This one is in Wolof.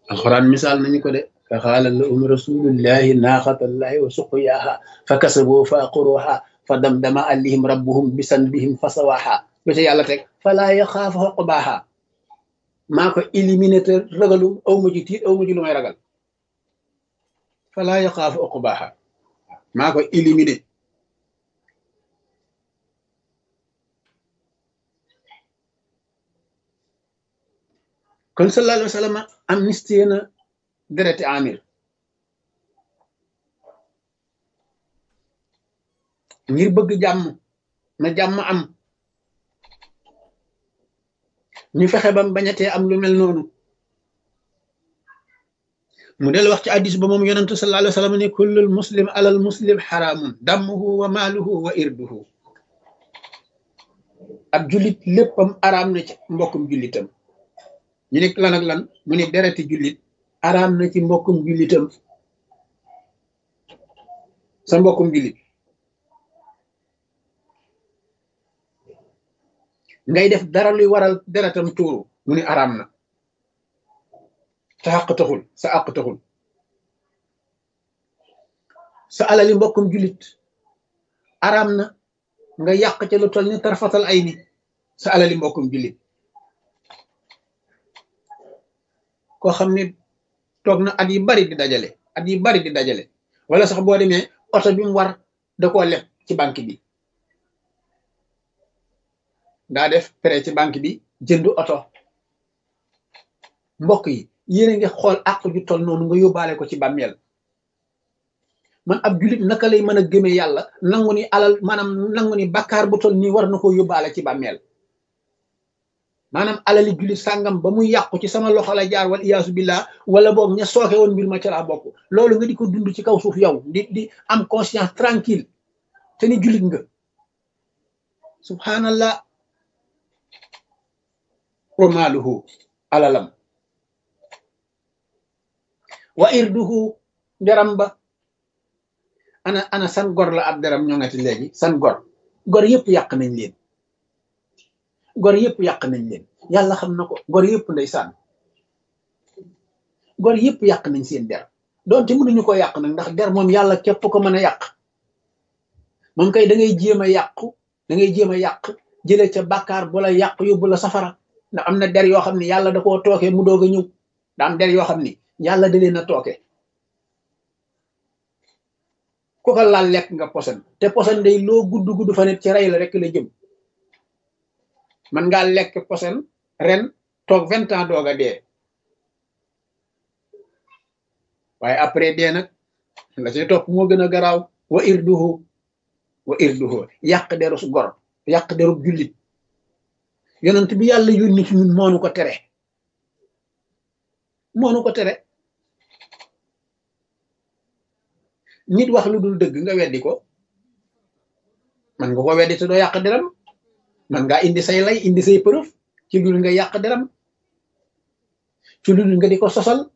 alxuraan misaal nañu ko de fa xaala lahum rasulullahi naaxatallahi wa suqyaaha fa kasaboo fa aqruha fa damdama alayhim rabbuhum bisanbihim fa sawaaha lu ca yàlla teg falaa yaxaafu xoqbaaha maa ko éliminé te ragalu aw ma ji tiit aw ma ji lu may ragal falaa yaxaafu xoqbaaha maa ko éliminé kon sallallahu alayhi wa sallam amnistie na dereti amir ngir bëgg jàmm na jàmm am ñu fexe bam bañatee am lu mel noonu mu del wax ci addis ba moom yonentu sallallahu alayhi wa sallam ne kullul muslim alal muslim xaraamun dammuhu wa maaluhu wa irduhu ab jullit léppam araam na ci mbokkum jullitam ñu ne lan ak lan mu ne dereti jullit araam na ci mbokkum jullitam sa mbokkum jullit ngay def dara luy waral deretam tuuru mu ne araam na sa àq taxul sa àq taxul sa alali mbokkum jullit araam na nga yàq ca lu toll ni tarfatal ay ni sa alali mbokkum jullit koo xam ne toog na at yi bari di dajale at yi bari di dajale wala sax boo demee oto bi mu war da koo leb ci banque bi daa def prêt ci banque bi jënd oto mbokk yi yéen a ngi xool àq ju toll noonu nga yóbbaale ko ci bàmmeel man ab julit naka lay mën a gëmee yàlla nangu ni alal maanaam nangu ni bakkaar bu toll nii war na koo yóbbaale ci bàmmeel maanaam alali julit sàngam ba muy yàqu ci sama loxo la jaar wal iyaasu billah wala boog ña sooke woon mbir ma ca laa bokk loolu nga di ko dund ci kaw suuf yow di di am conscience tranquille te ni julit nga subhanallah wa maaluhu alalam wa irduhu deram ba ana ana san gor la ab deram ñoo ngati léegi san gor gor yëpp yàq nañ leen gor yëpp yàq nañ leen yàlla xam na ko gor yëpp ndeysaan gor yëpp yàq nañ seen der doonte mënuñu ko yàq nag ndax der moom yàlla képp ko mën a yàq moom kay da ngay jéem a yàqu da ngay jéem a yàq jële ca bàkkaar bu la yàq yóbbu la safara ndax am na der yoo xam ne yàlla da koo tooke mu doog a ñëw da am der yoo xam ni yàlla da leen a tooke ku ko laal lekk nga posen te posen day loo gudd gudd fa net ci rey la rek la jëm man ngaa lekk posen ren toog vingt ans doog a dee waaye après dee nag la ci topp moo gën a garaaw wa irduhu wa irduhu yàq deru su gor yàq deru jullit yonent bi yàlla yónni ci ñun moonu ko tere moonu ko tere nit wax lu dul dëgg nga weddi ko man nga ko weddi te doo yàq deram man ngaa indi say lay indi say preuve ci lu nga yàq deram ci lu nga di ko sosal